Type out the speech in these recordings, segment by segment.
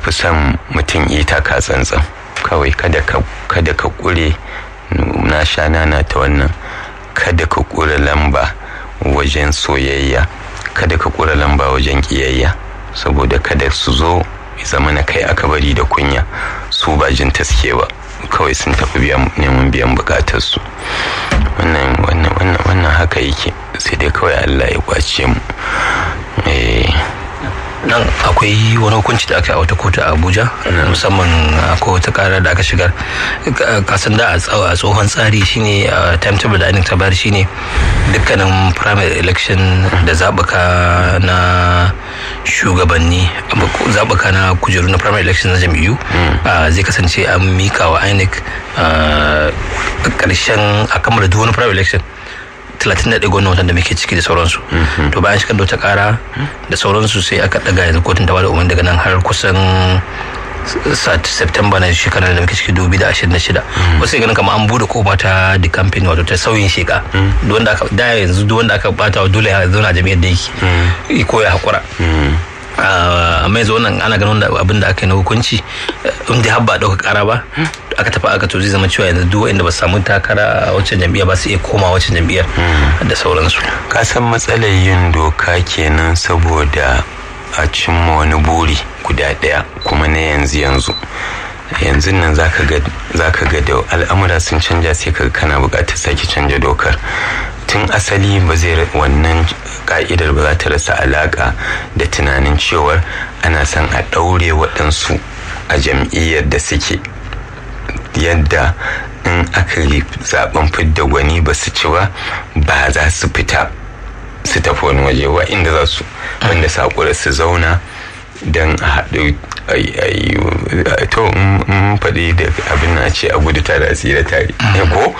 fi son mutum ita ka tsantsan kawai kada ka kada ka kure na sha nana ta wannan kada ka kure lamba wajen soyayya kada ka kure lamba wajen kiyayya saboda kada su zo zama na kai aka bari da kunya su ba jin taske ba kawai sun tafi neman biyan bukatarsu wannan wannan wannan wannan haka yake sai dai kawai Allah ya kwace mu nan akwai wani hukunci da aka yi a wata kotu a abuja musamman akwai wata kara da aka shigar kasan da a tsohon tsari shine timetable da ainihin tabar shine dukkanin primary election da zaɓuka na shugabanni zaɓuka na kujeru na primary election na jam'iyyu zai kasance an mika wa inec ƙarshen a kammala duk wani primary election 31 ga wannan watan da muke ciki da sauransu to bayan shigar da wata kara da sauransu sai aka daga yanzu kotun ta bada umarni daga nan har kusan September na shekarar da muke ciki 2026 wasu ganin kamar an bude kofa ta the campaign wato ta sauyin sheka wanda aka da yanzu duk wanda aka bata dole ya zauna jami'ar da yake ko ya hakura amma yanzu wannan ana ganin abin da aka yi na hukunci in dai har ba ɗauka ƙara ba aka tafi aka to zai zama cewa yanzu duk wanda ba su samu takara a wancan jam'iyyar ba su iya koma wancan jam'iyyar da sauransu ka san matsalar yin doka kenan saboda a cimma wani buri guda ɗaya kuma na yanzu yanzu yanzu nan za ka ga da al'amura sun canja sai ka kana buƙatar sake canja dokar tun asali ba zai wannan ka'idar ba za ta rasa alaƙa da tunanin cewar ana son a ɗaure waɗansu a jam'iyyar da suke yadda in aka yi zaben fidda gwani ba su ci ba ba za su fita su tafi wani waje ba inda za su wanda saƙura su zauna don a haɗu to in faɗi da abin na ce a gudu tare a tsira tare ko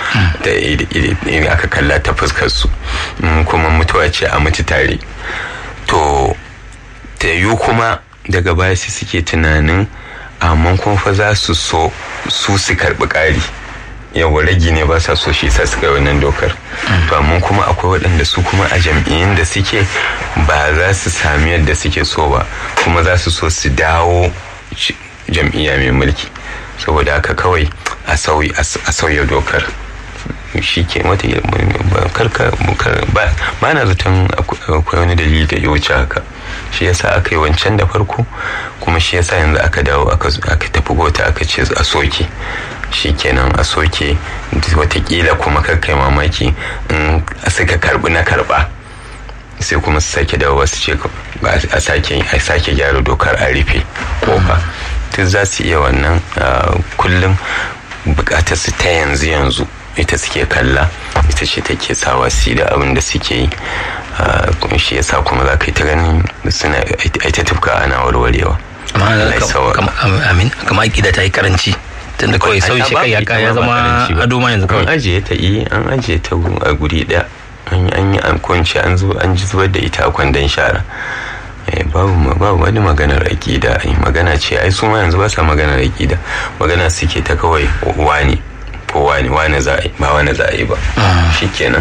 da aka kalla ta fuskar su kuma mutuwa ce a mutu tare to ta yiwu kuma daga baya su suke tunanin amma kuma fa za su so su su karɓi ƙari yawa ragi ne ba sa so shi sa su kai wannan dokar to amma kuma akwai waɗanda su kuma a jam'iyyun da suke ba za su sami yadda suke so ba kuma za su so su dawo jam'iyya mai mulki saboda haka kawai a sauya dokar shi ke wata karka ba na zaton akwai wani dalili da ya wuce haka shi yasa aka yi wancan da farko kuma shi yasa yanzu aka dawo aka tafi gota aka ce a soke shi kenan a soke watakila kuma kai mamaki in suka karbi na karba sai kuma su sake dawo wasu ce a sake gyara dokar a rufe kofa duk za su iya wannan kullum bukatar su ta yanzu yanzu ita suke kalla ita ce take sawa su da abin da suke yi shi yasa kuma za ka yi ta ganin suna ita tufka ana warwarewa amin kama aƙida ta yi karanci tunda kawai sauyi shi kai ya zama ado ma yanzu kawai an ajiye ta yi an ajiye ta a guri ɗaya an yi an kunce an zo an ji zubar da ita a kwandon shara babu babu wani maganar aƙida magana ce ai su ma yanzu ba sa maganar aƙida magana suke ta kawai wani ko wani wani za a yi ba wani za a yi ba shikenan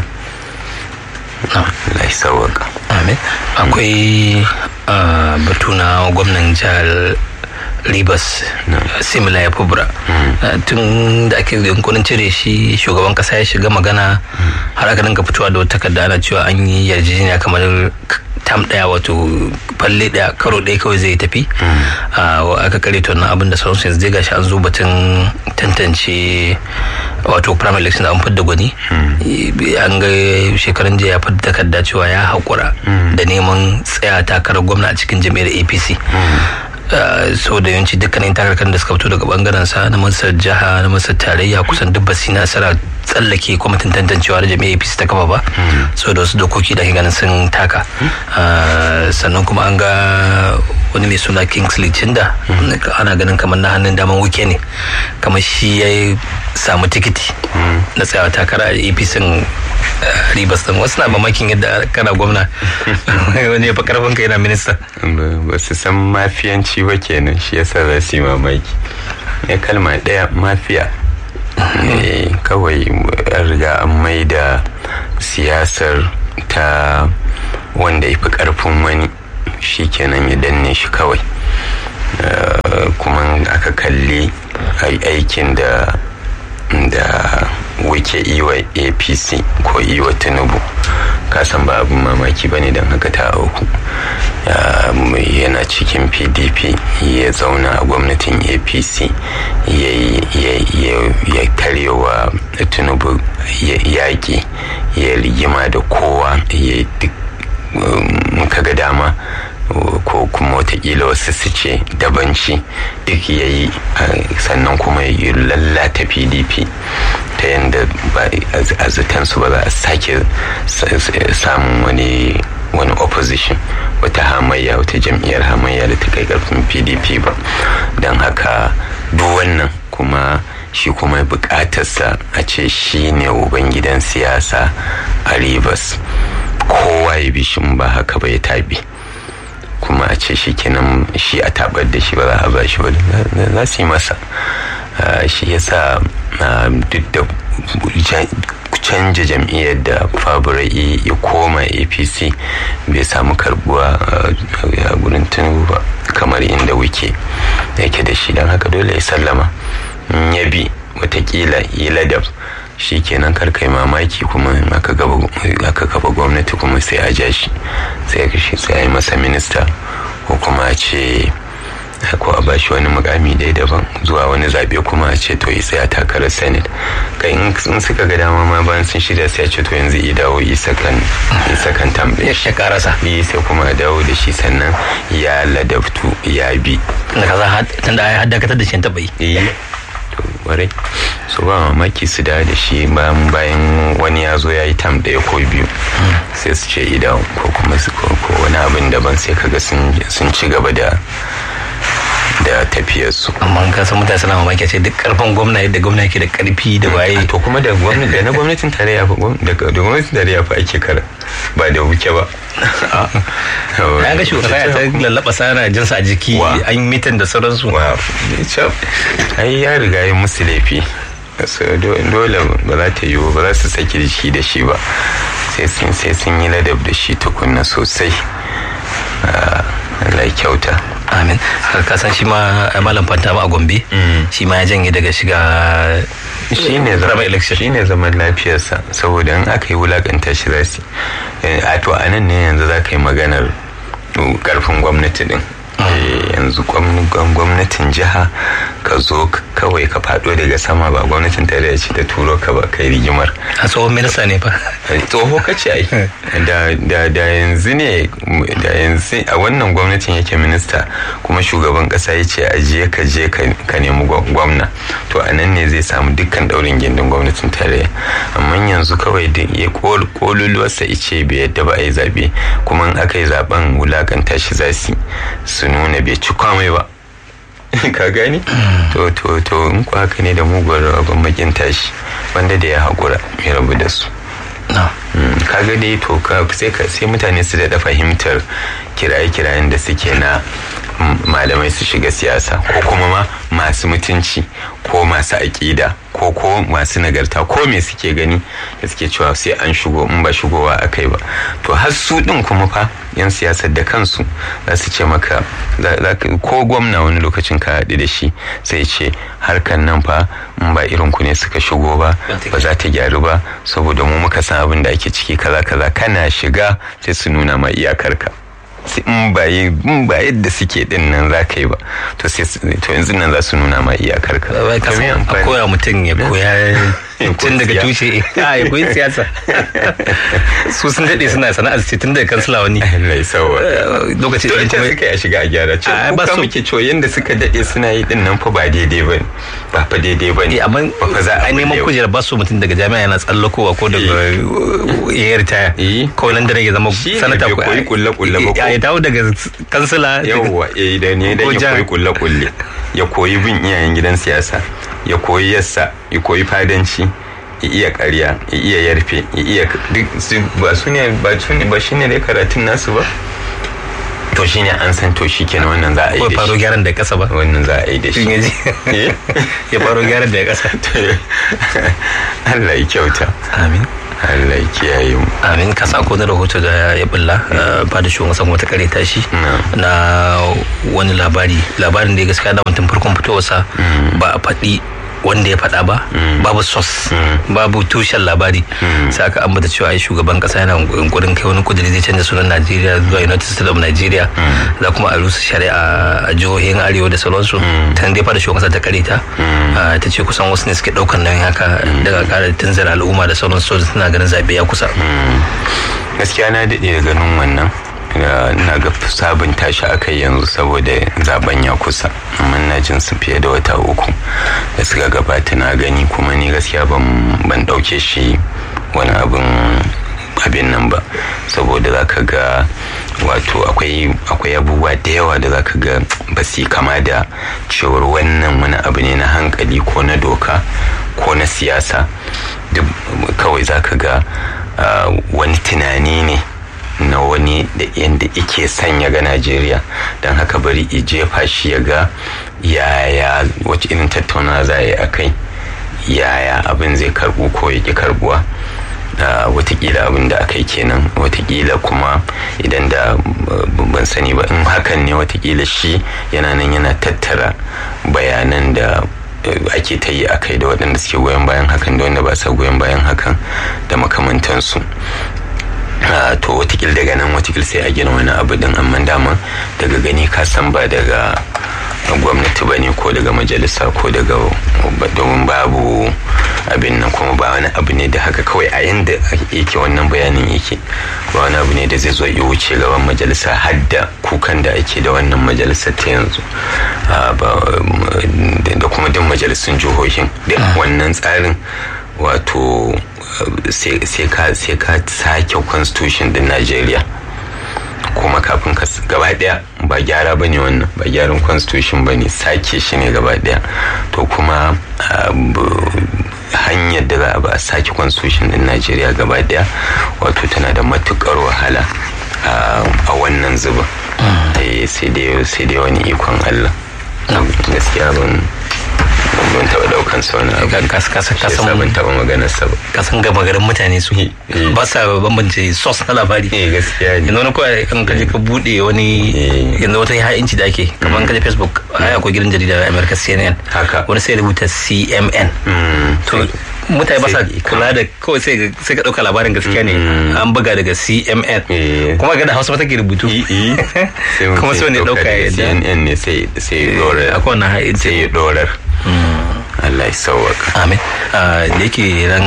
Allah sauwaka amin akwai batu na gwamnan jihar Ribas simila ya fubra tun da ake yankunan cire shi shugaban kasa ya shiga magana har aka dinga fitowa da wata takarda ana cewa an yi yarjejeniya kamar tam daya wato falle daya karo daya kawai zai tafi aka kare to na abin da sauransu yanzu gashi an zo batun tantance wato primary election an fidda gwani an ga shekaran jiya ya fidda takarda cewa ya haƙura da neman tsaya takarar gwamna a cikin jami'ar apc so da yawanci dukkanin takarkar da suka fito daga bangaren sa na masar jiha na masar tarayya kusan duk ba su nasara tsallake kwamitin tantancewa da jami'a apc ta kafa ba so da wasu dokoki da ke ganin sun taka sannan kuma an ga wani mai suna kingsley chinda ana ganin kamar na hannun daman wuke ne kamar shi ya samu tikiti na tsayawa takara a apc ribas din wasu na mamakin yadda kana gwamna wani ya fi karfin ka yana minista ba su san mafiyanci ba kenan shi yasa za su yi mamaki ya kalma ɗaya mafiya kawai an riga an mai da siyasar ta wanda ya fi karfin wani shi kenan ya danne shi kawai kalli aikin da da wike iwa apc ko iwa tinubu kasan ba abin mamaki ba ne don haka ta auku yana cikin pdp ya zauna a gwamnatin apc ya karyewa tinubu yaƙi ya rigima da kowa ya duk muka ga dama ko kuma watakila wasu su ce dabanci duk ya yi sannan kuma ya lallata pdp ta yadda a zutansu ba za a sake samun wani wani opposition wata hamayya wata jam'iyyar hamayya da ta kai karfin pdp ba don haka duk wannan kuma shi kuma bukatarsa a ce shi ne ubangidan siyasa a rivers kowa ya bi shi ba haka ba ya tabi kuma a ce shi kenan shi a tabar da shi ba za a ba shi ba za su yi masa shi yasa duk da canja jam'iyyar da faburai ya koma apc bai samu karbuwa a gurin tinubu ba kamar inda wuke yake da shi don haka dole ya sallama ya bi watakila yi ladab shi kenan karkai mamaki kuma aka gaba gwamnati kuma sai a ja shi sai a yi masa minista ko kuma a ce ko a bashi wani mukami dai daban zuwa wani zabe kuma a ce to yi sai a takarar senate kai in suka ga dama ma bayan sun shirya sai a ce to yanzu i dawo isa kan tambaye ya karasa yi sai kuma a dawo da shi sannan ya ladabtu ya bi da kaza tunda ya haddakatar da shi taɓa yi warai so ba mamaki su da da shi bayan wani ya zo ya yi tam ɗaya ko biyu sai su ce idan ko kuma su ko wani abin daban sai kaga sun ci gaba da da tafiyarsu amma ka san mutane suna mamaki ce duk karfin gwamna yadda gwamna ke da karfi da waye to kuma da gwamnati da na gwamnatin tarayya fa da gwamnatin tarayya fa ake kara ba da wuke ba ya ga shugaba ya ta lallaba sana jinsa a jiki an yi mitin da sauransu ai ya riga ya musu laifi dole ba za ta yiwu ba za su saki da shi da shi ba sai sun yi ladab da shi tukunna sosai Allah kyauta amin ka san shi ma malam fanta a gombe shi ma ya janye daga shiga shi ne zaman lafiyarsa saboda in aka yi wulakanta shi za su a to a nan ne yanzu za ka yi maganar karfin gwamnati din yanzu gwamnatin jiha ka zo kawai ka fado daga sama ba gwamnatin tarayya ce ta turo ka ba kai rigimar a tsohon minista ne fa tsoho ka ce ai da yanzu ne da yanzu a wannan gwamnatin yake minista kuma shugaban kasa ya ce a je ka je ka nemi gwamna to a nan ne zai samu dukkan daurin gindin gwamnatin tarayya amma yanzu kawai da ya kololuwarsa ice bai yadda ba a yi zabe kuma in aka yi zaben wulakanta shi zasi su nuna bai ci kwamai ba ka gani to to to in ku haka ne da muguwar rabon makin tashi wanda da ya haƙura ya rabu da su kaga dai to sai mutane su da fahimtar kiraye-kirayen da suke na malamai su shiga siyasa ko kuma ma masu mutunci ko masu aƙida ko ko masu nagarta ko me suke gani da suke cewa sai an shigo in ba shigowa a kai ba to har su ɗin kuma fa yan siyasar da kansu za su ce maka ko gwamna wani lokacin ka haɗu da shi sai ce harkan nan fa in ba irin ku ne suka shigo ba ba za ta gyaru ba saboda mu muka san abin da ake ciki kaza kaza kana shiga sai su nuna ma iyakarka in ba in ba yadda suke din nan za ka yi ba to sai to yanzu nan za su nuna ma iyakar ka a koya mutum ya koya tun daga tushe a ya koyi siyasa su sun daɗe suna sana'ar ce tun daga kansila wani Allah sawa lokaci da kuma suka ya shiga a gyara ce ba su muke cewa yanda suka daɗe suna yi din nan fa ba daidai ba ba fa daidai ba ne amma a neman kujera ba su mutum daga jami'a yana tsallakowa ko daga ya ritaya ko nan da ya zama sanata ko koyi kulle kulle ba ya dawo daga kansila yawwa eh da ne da ya koyi kulle kulle ya koyi bin iyayen gidan siyasa ya koyi yassa ya koyi fadanci ya iya karya ya iya yarfe ya iya duk ba su ne ba su ne ba shine dai karatun nasu ba to shine an san to shi kenan wannan za a yi ko da faro shi gyaran da kasa ba wannan za a yi da shi shin yaji Eh? ya faro gyaran da kasa Allah ya kyauta amin Allah ya kiyaye mu amin ka sa ko na rahoto da ya bulla ba da shugaban sama wata kare tashi na wani labari labarin da ya gaskiya da mutum farkon fitowarsa ba a faɗi wanda ya faɗa ba babu sos babu tushen labari sai aka ambata cewa ai shugaban kasa yana yunkurin kai wani kudiri zai canza sunan Najeriya zuwa United States of Nigeria za kuma a rusa shari'a a jihohin arewa da sauransu ta dai fara shugaban kasa ta kare ta Ah, ta ce kusan wasu ne suke ɗaukan nan haka daga kara tunzara al'umma da sauransu suna ganin zaɓe ya kusa gaskiya na daɗe da ganin wannan Uh, na ga sabunta shi aka yi yanzu saboda zaben ya kusa amma na jin su fiye da wata uku da suka gabata na gani kuma ni gaskiya ban ban ɗauke shi wani abin abin nan ba saboda za ka ga wato akwai akwai abubuwa da yawa da za ka ga ba su yi kama da cewar wannan wani abu ne na hankali ko na doka ko na siyasa duk kawai za ka ga uh, wani tunani ne na wani da yadda ike sanya ga najeriya don haka bari i jefa shi ya ga yaya wace irin tattauna za a yi a kai yaya abin zai karbu ko ya ki karbuwa Uh, watakila abin da aka yi kenan watakila kuma idan da uh, ban sani ba in hakan ne watakila shi yana nan yana tattara bayanan da uh, ake ta yi a kai da waɗanda suke goyon bayan hakan da wanda ba sa goyon bayan hakan da makamantansu Uh, to watakil daga nan watakil sai a gina wani abu din amma dama daga gani ka san ba daga gwamnati ba ne ko daga majalisa ko daga domin babu abin nan kuma ba wani abu ne da haka kawai a yanda yake wannan bayanin yake ba wani abu ne da zai zo ya wuce gaban majalisa hadda kukan da ake da wannan majalisa ta yanzu da kuma duk majalisun jihohin da wannan tsarin wato sai ka sake constitution din Najeriya kuma kafin ka gaba daya ba gyara ba ne wannan ba gyaran constitution ba ne sake shi ne gaba daya to kuma hanyar da za a ba a sake constitution din Najeriya gaba daya wato tana da matukar wahala a wannan zubin sai dai wani ikon Allah gaskiya ban ban taɓa ɗaukan sa wani abu kasan ban taɓa maganar sa ba kasan gama garin mutane su ba sa bambance sos na labari eh gaskiya ne yanzu wani kawai kan kaje ka bude wani yanzu wata ha'inci da ake kamar kaje facebook ai akwai gidan jarida america cnn haka wani sai rubuta cmn to mutane ba sa kula da kawai sai sai ka dauka labarin gaskiya ne an buga daga cmn kuma ga da hausa ba take rubutu kuma sai wani dauka ya cnn ne sai sai dorar akwai wannan ha'inci sai ya dorar Allah ya sauwaka. Amin. Da yake ran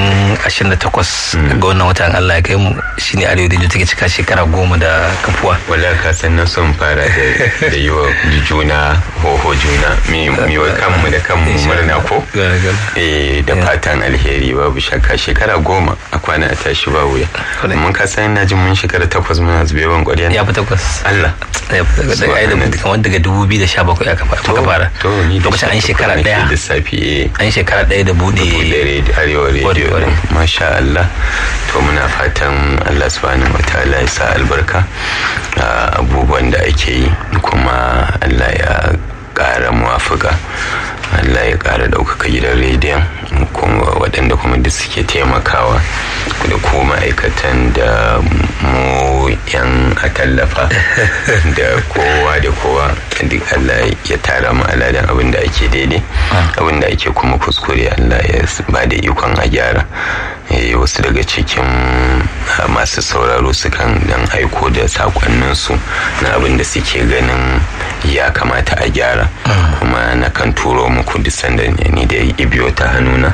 28 ga wannan watan Allah ya kai mu shine Arewa da take cika shekara goma da kafuwa. Wala ka san na son fara da yi wa juna hoho juna mi wa kanmu da kanmu murna ko? Eh da fatan alheri babu shakka shekara goma a kwana a tashi ba wuya. Mun ka san na jin mun shekara takwas muna zube ban ƙwarya. Ya fi takwas. Allah. Ya fi takwas. Daga ai da kamar daga 2017 aka fara. To ni da lokacin an shekara daya. Lissafi an shekara ɗaya da bude arewa rediyo masha Allah to muna fatan Allah subhanahu wa ta'ala ya sa albarka abubuwan da ake yi kuma Allah ya ƙara muwafuka Allah ya ƙara ɗaukaka gidan rediyon kuma waɗanda kuma duk suke taimakawa da ko ma'aikatan da mu yan a tallafa da kowa da kowa duk Allah ya tara mu aladan abin da ake daidai abin da ake kuma kuskure Allah ya ba da ikon a gyara wasu daga cikin masu sauraro sukan dan aiko da sakonninsu na abin da suke ganin ya kamata a gyara kuma na kan turo muku duk sanda ni da ibiyo ta hannuna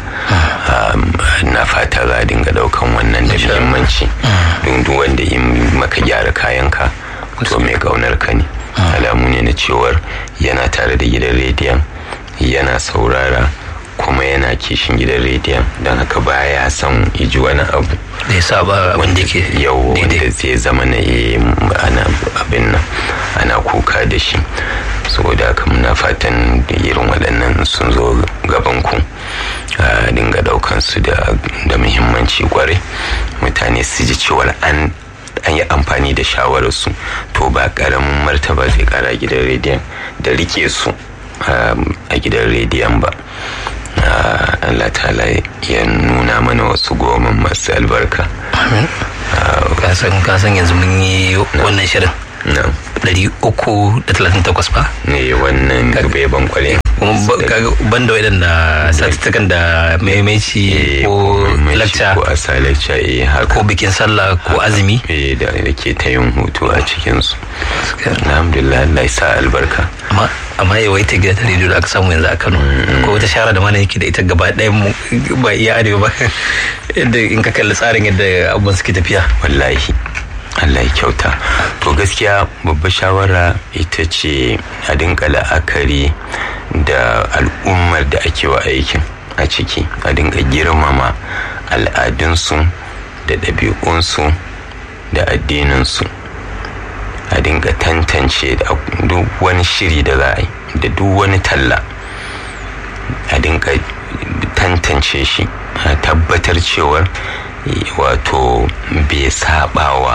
na fata za a dinga daukan wannan da muhimmanci don duk wanda yi maka gyara kayanka to mai kaunar ka ne alamu ne na cewar yana tare da gidan rediyon yana saurara kuma yana kishin gidan rediyon don haka baya son iji wani abu da ya saba wanda ke yau wanda zai zama na ana abin nan ana kuka da shi saboda haka muna fatan irin waɗannan sun zo gaban ku a dinga daukan su da muhimmanci kwarai mutane su ji cewar an an yi amfani da shawararsu to ba karamin martaba zai kara gidan rediyon da rike su a gidan rediyon ba Allah ta'ala ya nuna mana wasu goma masu albarka amin kasan yanzu mun yi wannan shirin ɗari uku da talatin takwas ba ne wannan gube ban kwale ban da waɗanda satuttukan da maimaici ko lacca ko asa lacca eh haka ko bikin sallah ko azumi eh da ke ta yin hutu a cikinsu alhamdulillah Allah ya sa albarka amma amma yawaita gida ta rediyo da aka samu yanzu a Kano ko wata shara da mana yake da ita gaba ɗaya mu ba iya arewa ba yadda in ka kalli tsarin yadda abubuwan suke tafiya wallahi Allah ya kyauta to gaskiya babbar shawara ita ce a dinka la'akari da al'ummar da ake wa aikin a ciki a dinka girmama al'adunsu da ɗabi'unsu da addininsu a dinga tantance duk wani shiri da za a yi da duk wani talla a dinga tantance shi a tabbatar cewar wato bai sabawa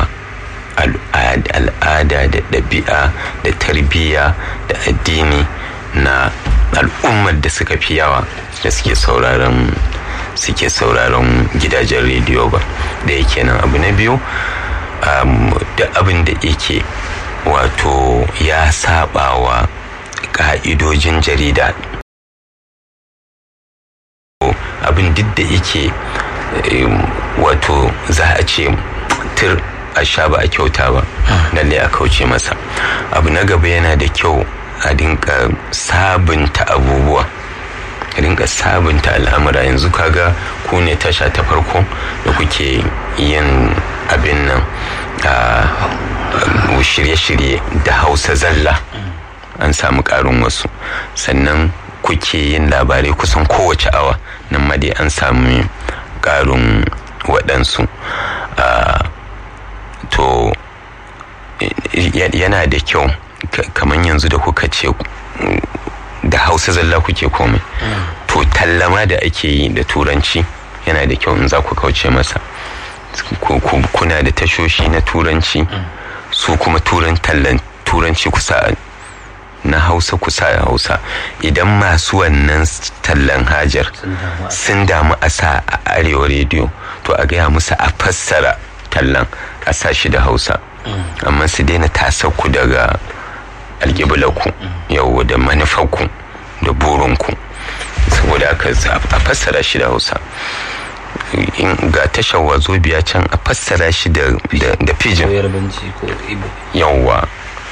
al'ada da ɗabi'a da tarbiyya da addini na al'ummar da suka fi yawa da suke sauraron suke sauraron gidajen rediyo ba da yake nan abu na biyu da abin da yake wato ya sabawa ka'idojin jarida abin duk da yake wato za a ce tur a sha ba a kyauta ba lalle a kauce masa abu na gaba yana da kyau a dinka sabunta abubuwa a dinka sabunta al'amura yanzu kaga ku ne tasha ta farko da kuke yin abin nan a shirye-shirye da hausa zalla an samu karin wasu sannan kuke yin labarai kusan kowace awa nan ma dai an samu karin waɗansu to yana da kyau kamar yanzu da kuka ce da hausa zalla kuke komai to tallama da ake yi da turanci yana da kyau in za ku kauce masa kuna da tashoshi na turanci su kuma turan tallan turanci kusa na hausa kusa da hausa idan masu wannan tallan hajar sun damu a sa a arewa rediyo to a gaya musu a fassara tallan a sa shi da hausa amma su daina tasarku daga alƙiblaku yau da manufarku da burinku saboda haka a fassara shi da hausa ga tashar wazo biya can a fassara shi da pidgin yauwa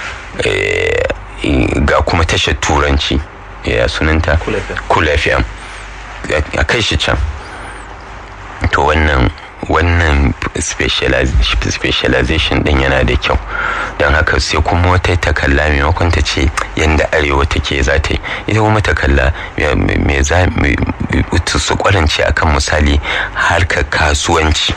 ga kuma tashar turanci ya sunanta cool fm a kai shi can to wannan wannan specialization din yana da kyau don haka sai kuma wata takalla maimakon ta ce yadda arewa take za ta yi ita kuma takalla me za su kwarance akan misali harkar kasuwanci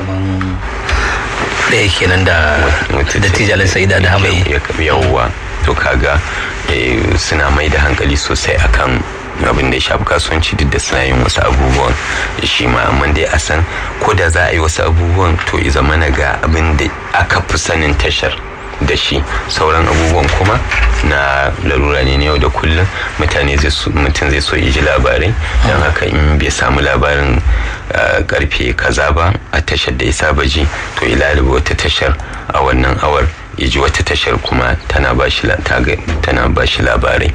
ɗaya kenan da dattijalin sa'ida da hamai yawwa to kaga suna mai da hankali sosai akan abin da ya shafi kasuwanci duk da suna yin wasu abubuwan shi ma amma dai a san ko da za a yi wasu abubuwan to i zama na ga abin da aka fi sanin tashar da shi sauran abubuwan kuma na larura ne yau da kullum mutane mutum zai so ji labarai don haka in bai samu labarin karfe kaza ba a tashar da ya saba ji to ilaliba wata tashar a wannan awar ya ji wata tashar kuma tana ba shi labarai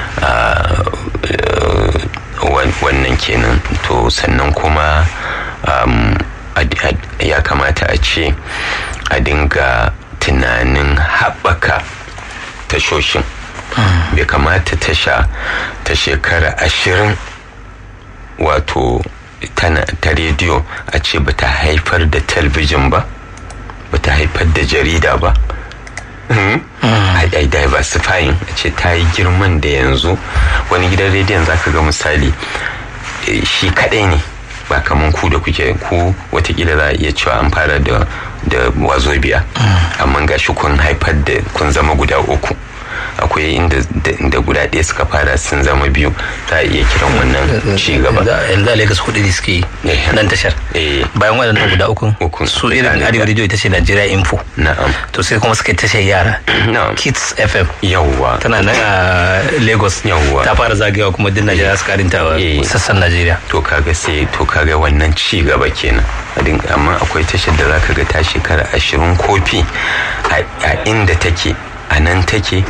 wannan kenan to sannan kuma ya kamata a ce a dinga tunanin haɓaka tashoshin bai kamata tasha ta shekara ashirin wato ta rediyo a ce ba ta haifar da talbijin ba ba ta haifar da jarida ba a diversifying a ce ta yi girman da yanzu wani gidan rediyon zaka ga misali shi kadai ne ba kaman ku da kuke ku watakila za a iya cewa an fara da da wazo biya amma ga shi kun haifar da kun zama guda uku akwai inda da guda ɗaya suka fara sun zama biyu za a iya kiran wannan ci gaba yanzu a lagos hudu ne suke nan tashar bayan waɗannan guda uku su irin arewa radio ita ce nigeria info na'am to sai kuma suka tashar yara kids fm yawwa tana nan a lagos yawwa ta fara zagayewa kuma din najeriya su karinta sassan najeriya to kaga sai to kaga wannan ci gaba kenan amma akwai tashar da zaka ga ta shekara ashirin kofi a inda take a nan take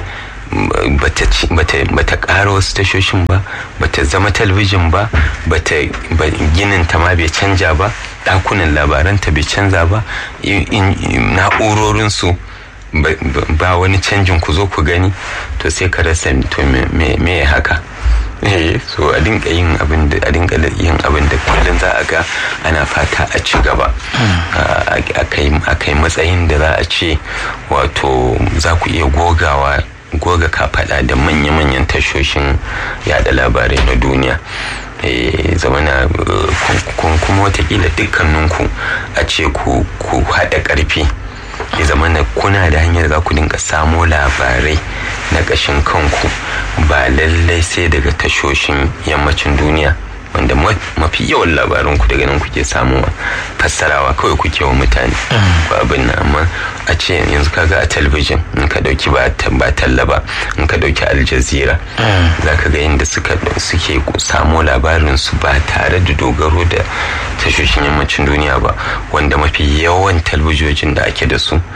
bata ƙara wasu tashoshin ba bata zama talabijin ba bata ginin ta ma bai canja ba ɗakunan labaranta bai canza ba na'urorinsu ba wani canjin ku zo ku gani to sai ka rasa to me haka eh so a dinka yin abin da a dinka yin abin da kullum za a ga ana fata a ci gaba a kai matsayin da za a ce wato za ku iya gogawa goga kafaɗa da manya-manyan tashoshin yada labarai na duniya zamana kuma watakila dukkaninku a ce ku haɗa ƙarfi ya zama na kuna da hanyar za ku dinga samo labarai na ƙashin kanku ba lallai sai daga tashoshin yammacin duniya wanda mafi yawan labarin ku daga nan kuke samuwa fassarawa kawai kuke wa mutane ba abin nan amma a ce yanzu kaga a talabijin in ka dauki ba talla ba in ka dauki aljazira za ka ga yadda suke samo labarin su ba tare da dogaro da tashoshin yammacin duniya ba wanda mafi yawan talabijojin da ake da su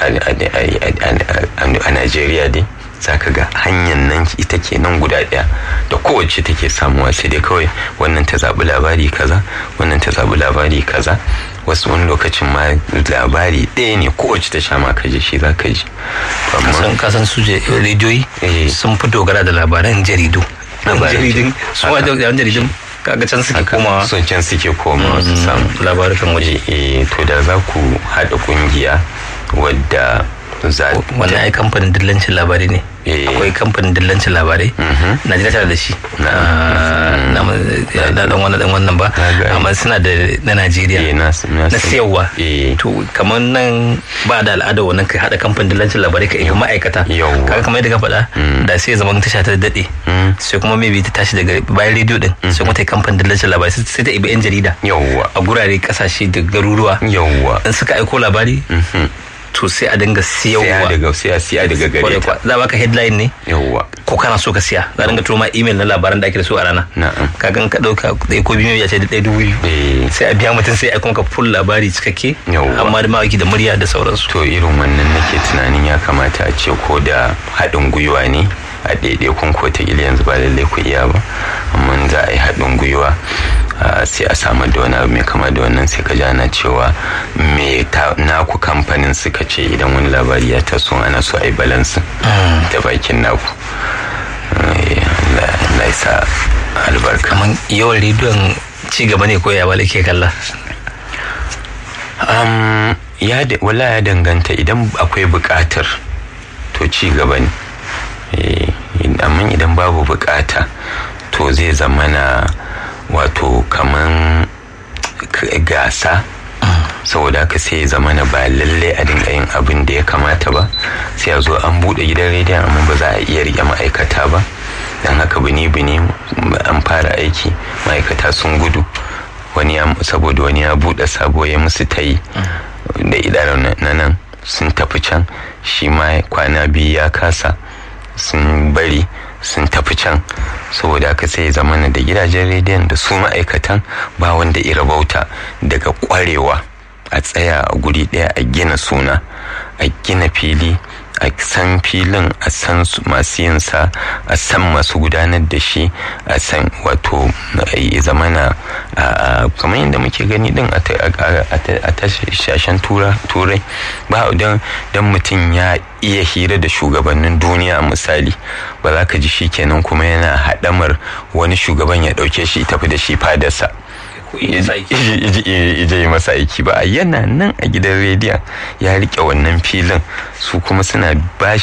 a najeriya dai za ka ga hanyar nan ita ke nan guda ɗaya da kowace take samuwa sai dai kawai wannan ta zaɓi labari kaza wannan ta zaɓi labari kaza wasu wani lokacin ma labari ɗaya ne kowace ta sha ma ka ji shi za ka ji kasan kasan su rediyoyi sun fi dogara da labaran jaridu jaridun su ma da jaridun kaga can suke komawa sun can suke komawa su samu labarukan waje to da za ku haɗa ƙungiya wadda wannan ai kamfanin dillancin labarai ne akwai kamfanin dillancin labarai najeriya tana da shi na dan wannan dan wannan ba amma suna da na najeriya na siyarwa to kamar nan ba da al'ada wannan kai hada kamfanin dillancin labarai ka yi ma'aikata kaga kamar yadda ka faɗa da sai zaman tasha ta daɗe sai kuma maybe ta tashi daga bayan rediyo din sai kuma ta yi kamfanin dillancin labarai sai ta ibi yan jarida a gurare kasashe da garuruwa in suka aiko labari to sai a dinga siyarwa daga siya siya daga gare ta za baka headline ne yawwa ko kana so ka siya za dinga turo ma email na labaran da ake da su a rana na'am ka gan ka dauka da ko biyu ya ce da ɗaya dubu biyu sai a biya mutum sai a kuma ka full labari cikakke amma da mawaki da murya da sauransu to irin wannan nake tunanin ya kamata a ce ko da haɗin gwiwa ne a ɗaiɗaikun ko ta yanzu ba lallai ku iya ba amma za a yi haɗin gwiwa sai a samu da wani abu mai kama da wannan sai ka jana cewa me naku kamfanin suka ce idan wani labari ya taso ana so a yi balansin da bakin naku Allah ya sa albarka kamar yawan rediyon ci gaba ne ko ya bala ke kalla wala ya danganta idan akwai buƙatar to ci gaba ne amma idan babu buƙata to zai zamana wato kaman gasa saboda haka sai zama na ba lalle a dinga yin abin da ya kamata ba sai a zo an bude gidan rediyon amma ba za a iya rike ma'aikata ba don haka bini bini an fara aiki ma'aikata sun gudu wani saboda wani ya bude sabo ya musu ta yi da idanun na nan sun tafi can shi ma kwana biyu ya kasa sun bari sun tafi can saboda haka sai zamana da gidajen rediyon da su ma'aikatan ba wanda ira bauta daga kwarewa a tsaya a guri ɗaya a gina suna a gina fili a san filin a san masu yinsa a san masu gudanar da shi a san wato ya zamana kamar yadda muke gani din a tashashen turai ba don mutum ya iya hira da shugabannin duniya misali ba za ka ji shi kenan kuma yana haɗamar wani shugaban ya ɗauke shi tafi da shi fadarsa ije yi masa aiki ba yana nan a gidan rediyon ya rike wannan filin su kuma suna ba